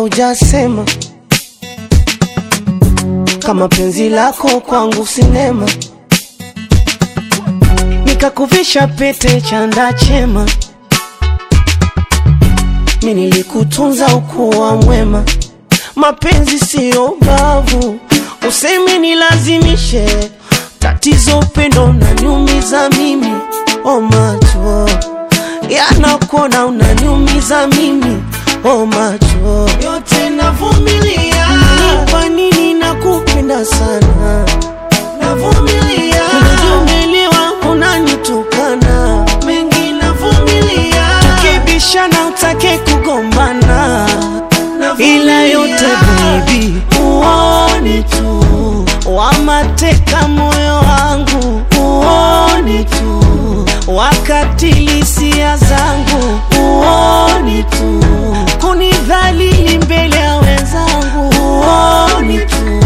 haujasema kama penzi lako kwangu sinema, nikakuvisha pete chanda chema, mi nilikutunza ukuwa mwema. Mapenzi siyo bavu, useme nilazimishe, tatizo upendo unaniumiza mimi. O macho yanakuona unaniumiza mimi, o macho yote navumilia. Ni Kwa nini nakupenda sana, navumilia. Unajumelewa unanitukana, mengi navumilia. Tukibishana utake kugombana, ila yote baby uone tu, wamateka moyo wangu uone tu, wakatili hisia zangu uone tu, kunidhalili mbele ya wenzangu uone tu.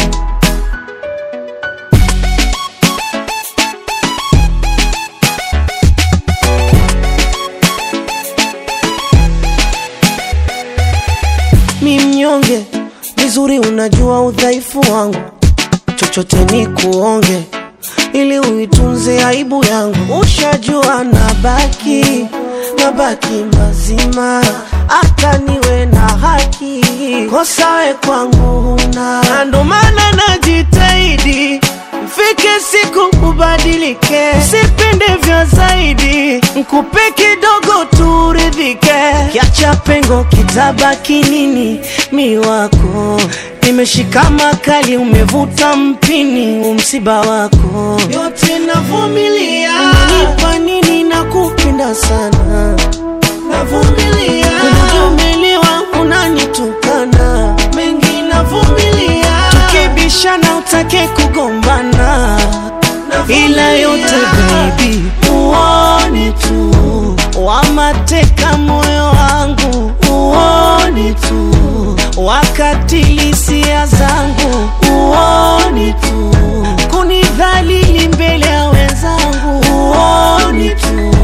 mi mnyonge, vizuri unajua udhaifu wangu, chochote ni kuonge ili uitunze aibu yangu. Ushajua nabaki nabaki mazima, hata niwe na haki, kosa we kwangu huna, na ndo maana najitahidi Mfike siku ubadilike, sipende vya zaidi, nkupe kidogo turidhike, kiacha pengo kitabaki nini? Mi wako nimeshika makali, umevuta mpini, umsiba wako yote navumilia. Ni Kwa nini nakupenda sana, navumilia. Unajumelewa unanitukana, mengi navumilia. Tukibishana utake kugombana, ila yote baby uone tu, wamateka moyo wangu uone tu, wakatili hisia zangu uone tu, kunidhalili mbele ya wenzangu uone tu.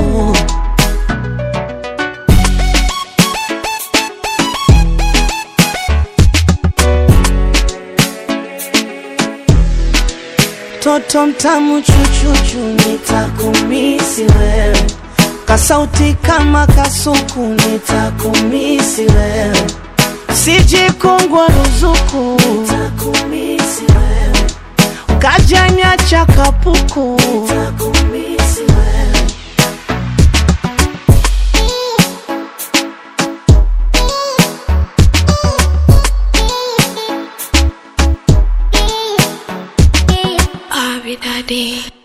Toto mtamu chuchuchu, nitakumisi wewe, kasauti kama kasuku, nitakumisi wewe, sije kongwa ruzuku, nitakumisi wewe, ukajanya cha kapuku, nitakumisi wewe. Abi Daddy.